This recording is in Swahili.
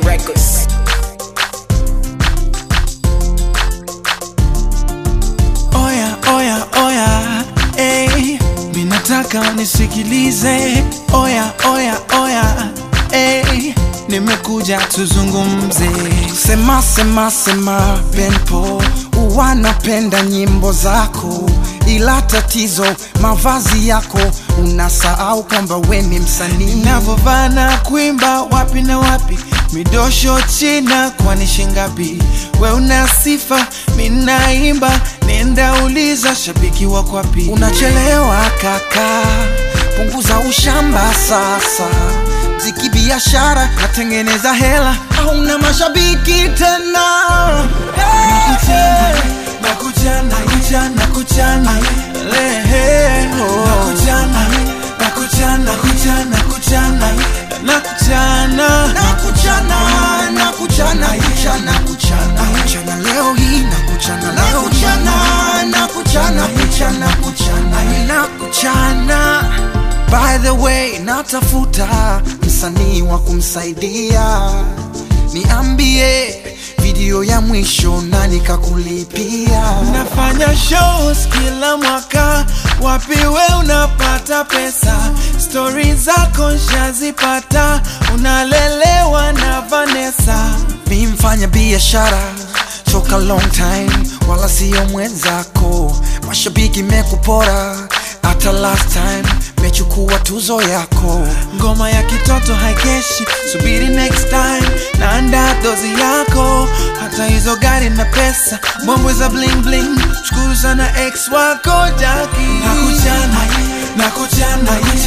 Records. Oya, oya, oya, ey, minataka nisikilize. Oya, oya, oya, ey, nimekuja tuzungumze. Sema, sema, sema, Benpo, wanapenda nyimbo zako, ila tatizo mavazi yako, unasahau kwamba we ni msanii. Navovaa na kuimba wapi na wapi midosho china kwani shingapi we una sifa minaimba nenda uliza shabiki wako wapi unachelewa kaka punguza ushamba sasa mziki biashara natengeneza hela hauna mashabiki tena nakujana nakujana nakujana lehe nakujana nakujana nakujana nakujana nakujana nakuchana nakuchana kuchana kuchana kuchana leo hii nakuchana leo kuchana nakuchana kuchana kuchana nakuchana by the way natafuta msanii wa kumsaidia niambie video ya mwisho nani kakulipia nafanya shows kila mwaka wapi we unapata pesa stori zako nshazipata unalelewa na vanessa mi mfanya biashara toka long time wala siyo mwenzako mashabiki mekupora hata last time mechukua tuzo yako ngoma ya kitoto haikeshi subiri next time naanda dozi yako hata hizo gari na pesa mbwembwe za bling bling shukuru sana ex wako jaki nakujana nakujana